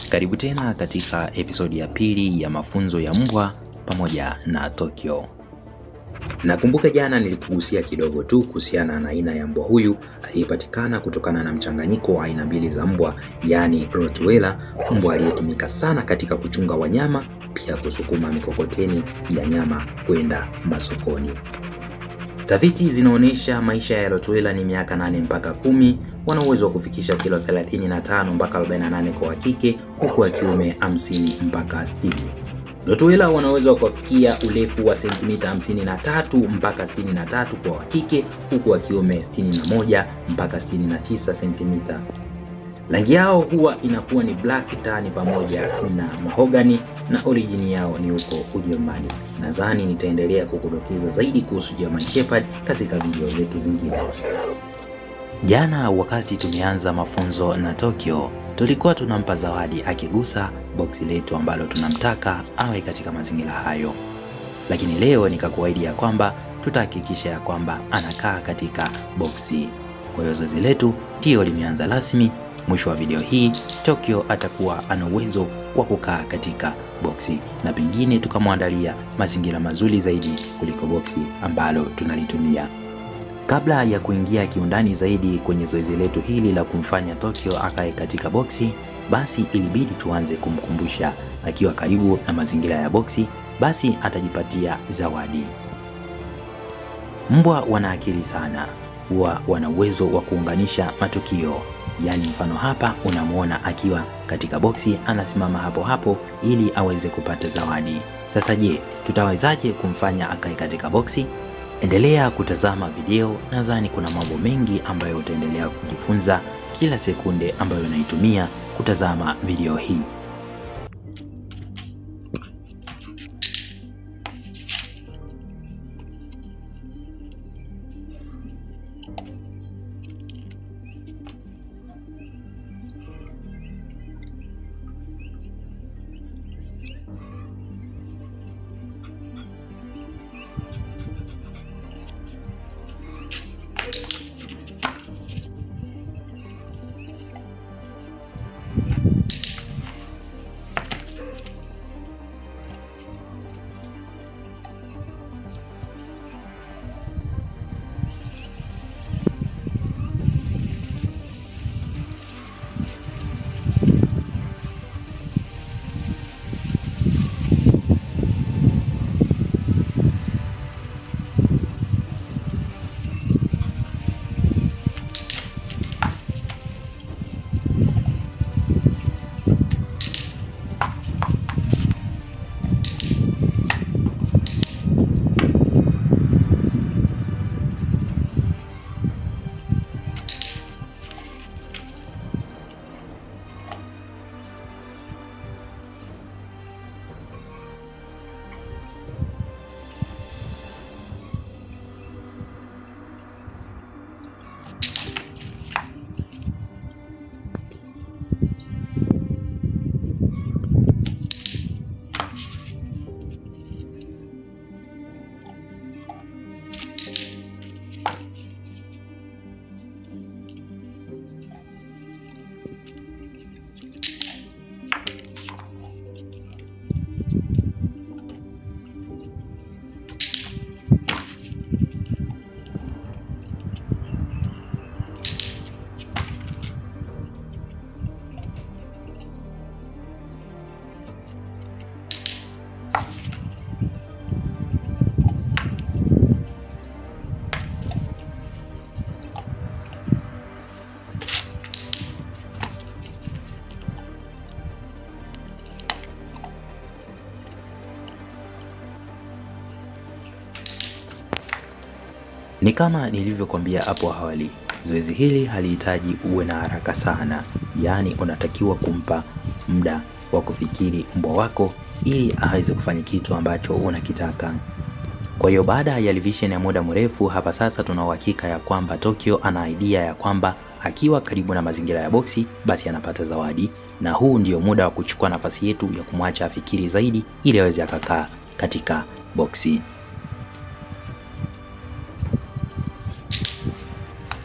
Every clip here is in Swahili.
Karibu tena katika episodi ya pili ya mafunzo ya mbwa pamoja na Tokyo. Nakumbuka jana nilikugusia kidogo tu kuhusiana na aina ya mbwa huyu aliyepatikana kutokana na mchanganyiko wa aina mbili za mbwa, yaani Rottweiler, mbwa aliyetumika sana katika kuchunga wanyama, pia kusukuma mikokoteni ya nyama kwenda masokoni. Tafiti zinaonyesha maisha ya Rottweiler ni miaka 8 mpaka kumi. Wana uwezo wa kufikisha kilo 35 mpaka 48 kwa wa kike, huku wa kiume 50 mpaka 60. Rottweiler wanaweza kufikia urefu wa sentimita 53 mpaka 63 kwa wa kike, huku wa kiume 61 mpaka 69 sentimita. Rangi yao huwa inakuwa ni black tan pamoja na mahogany na origin yao ni huko Ujerumani. Nadhani nitaendelea kukudokeza zaidi kuhusu German Shepherd katika video zetu zingine. Jana wakati tumeanza mafunzo na Tokyo, tulikuwa tunampa zawadi akigusa boksi letu ambalo tunamtaka awe katika mazingira hayo, lakini leo nikakuahidi ya kwamba tutahakikisha ya kwamba anakaa katika boksi. Kwa hiyo zoezi letu ndiyo limeanza rasmi. Mwisho wa video hii Tokyo atakuwa ana uwezo wa kukaa katika boksi na pengine tukamwandalia mazingira mazuri zaidi kuliko boksi ambalo tunalitumia. Kabla ya kuingia kiundani zaidi kwenye zoezi letu hili la kumfanya Tokyo akae katika boksi, basi ilibidi tuanze kumkumbusha akiwa karibu na mazingira ya boksi, basi atajipatia zawadi. Mbwa wana akili sana, huwa wana uwezo wa kuunganisha matukio. Yaani mfano hapa unamwona akiwa katika boksi anasimama hapo hapo ili aweze kupata zawadi. Sasa je, tutawezaje kumfanya akae katika boksi? Endelea kutazama video, nadhani kuna mambo mengi ambayo utaendelea kujifunza kila sekunde ambayo unaitumia kutazama video hii. Ni kama nilivyokuambia hapo awali, zoezi hili halihitaji uwe na haraka sana, yaani unatakiwa kumpa muda wa kufikiri mbwa wako ili aweze kufanya kitu ambacho unakitaka. Kwa hiyo baada ya revision ya muda mrefu, hapa sasa tuna uhakika ya kwamba Tokyo ana idea ya kwamba akiwa karibu na mazingira ya boksi basi anapata zawadi, na huu ndio muda wa kuchukua nafasi yetu ya kumwacha afikiri zaidi ili aweze akakaa katika boksi.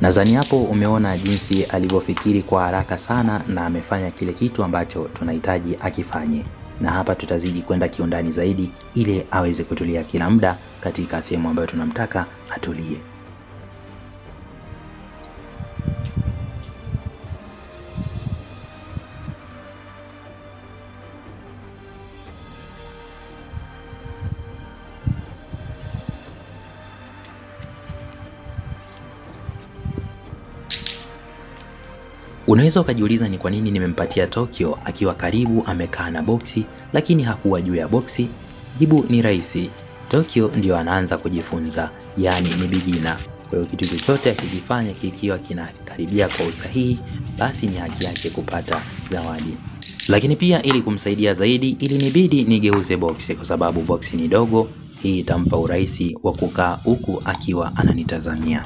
Nadhani hapo umeona jinsi alivyofikiri kwa haraka sana na amefanya kile kitu ambacho tunahitaji akifanye, na hapa tutazidi kwenda kiundani zaidi ili aweze kutulia kila muda katika sehemu ambayo tunamtaka atulie. Unaweza ukajiuliza ni kwa nini nimempatia Tokyo akiwa karibu amekaa na boksi lakini hakuwa juu ya boksi. Jibu ni rahisi. Tokyo ndio anaanza kujifunza, yaani ni bigina. Kwa hiyo kitu chochote akikifanya kikiwa kinakaribia kwa usahihi, basi ni haki yake kupata zawadi. Lakini pia ili kumsaidia zaidi, ilinibidi nigeuze boksi kwa sababu boksi ni dogo. Hii itampa urahisi wa kukaa huku akiwa ananitazamia.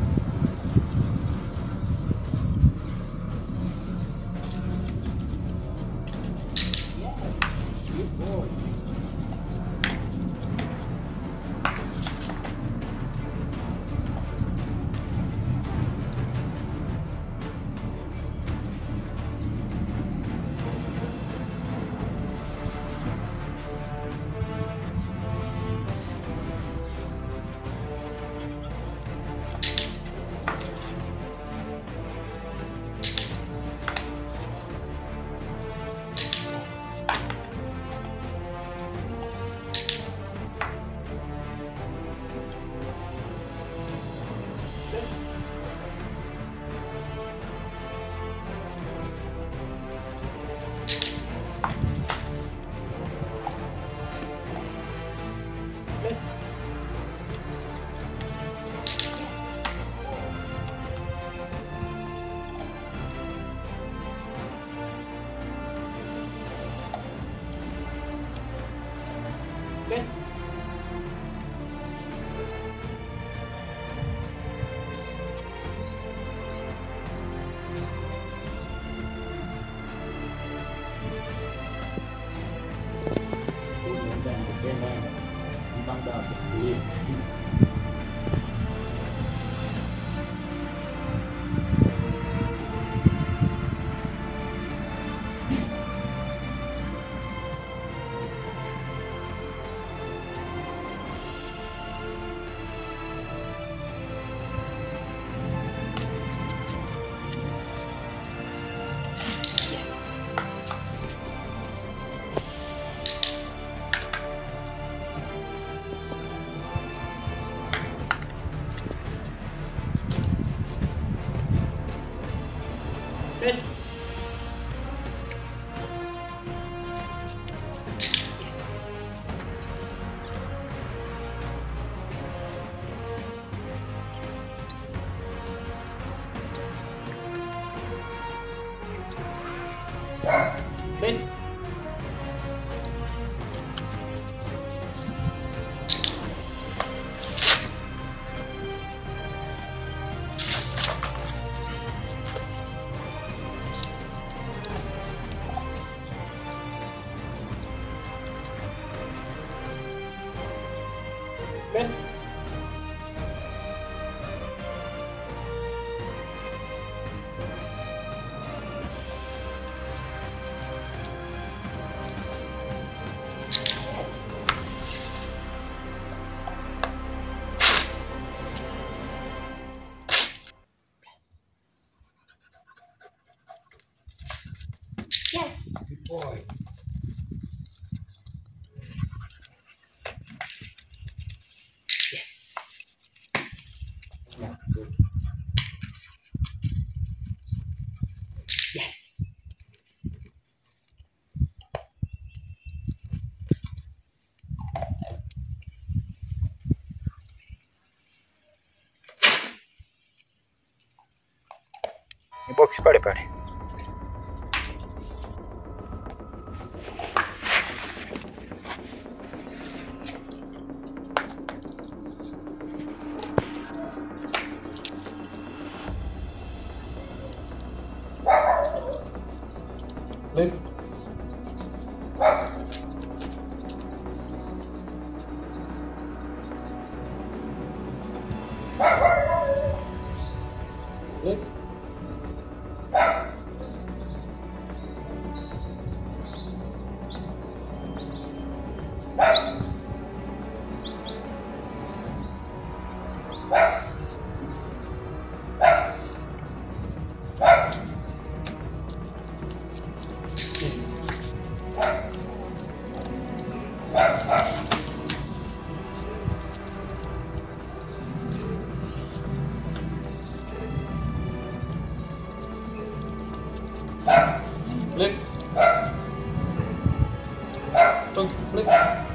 Yes. Good boy. Yes. Yeah, good. Yes. Ni box pale pale. Let's Please. Yes. Please. Talk, please.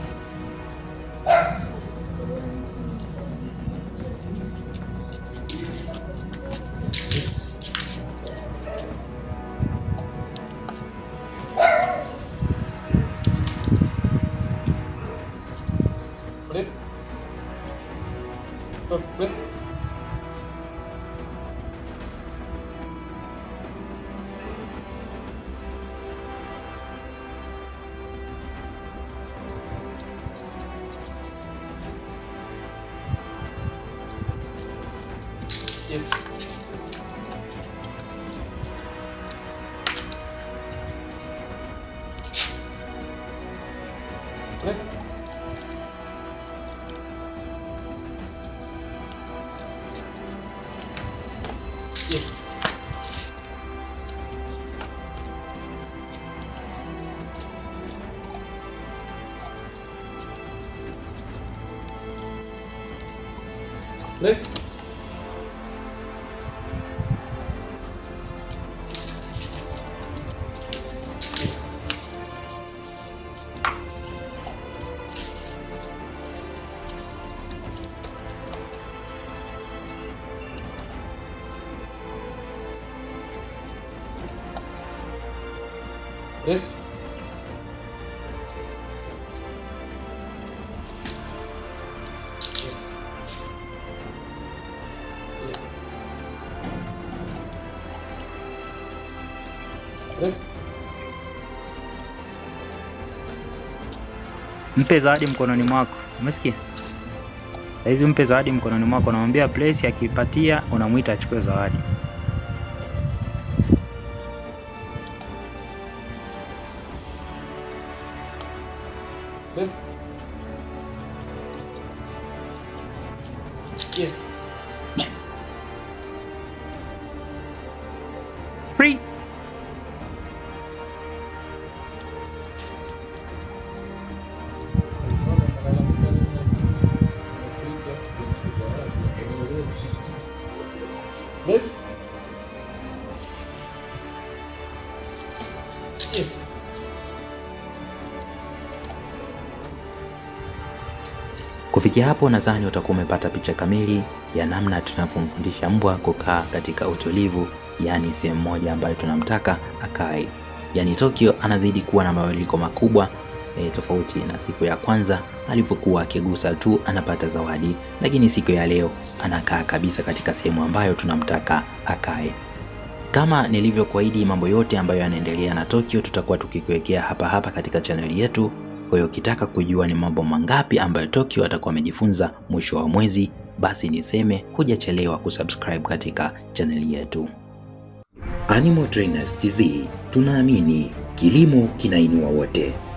Yes. Please. Talk, please. Yes. Please. Yes. Please. Yes. Yes. Yes. Yes. Yes. Mpe zawadi mkononi mwako, umesikia? Saizi mpe zawadi mkononi mwako, unamwambia place, akipatia unamwita achukue zawadi. Yes. Yes. Free. Yes. Yes. Kufikia hapo nadhani utakuwa umepata picha kamili ya namna tunavyomfundisha mbwa kukaa katika utulivu, yaani sehemu moja ambayo tunamtaka akae. Yaani Tokyo anazidi kuwa na mabadiliko makubwa e, tofauti na siku ya kwanza alivyokuwa akigusa tu anapata zawadi, lakini siku ya leo anakaa kabisa katika sehemu ambayo tunamtaka akae. Kama nilivyokuahidi, mambo yote ambayo yanaendelea na Tokyo tutakuwa tukikuwekea hapa hapa katika chaneli yetu. Kwa hiyo ukitaka kujua ni mambo mangapi ambayo Tokyo atakuwa amejifunza mwisho wa mwezi, basi niseme hujachelewa kusubscribe katika chaneli yetu. Animal Trainers TZ, tunaamini kilimo kinainua wote.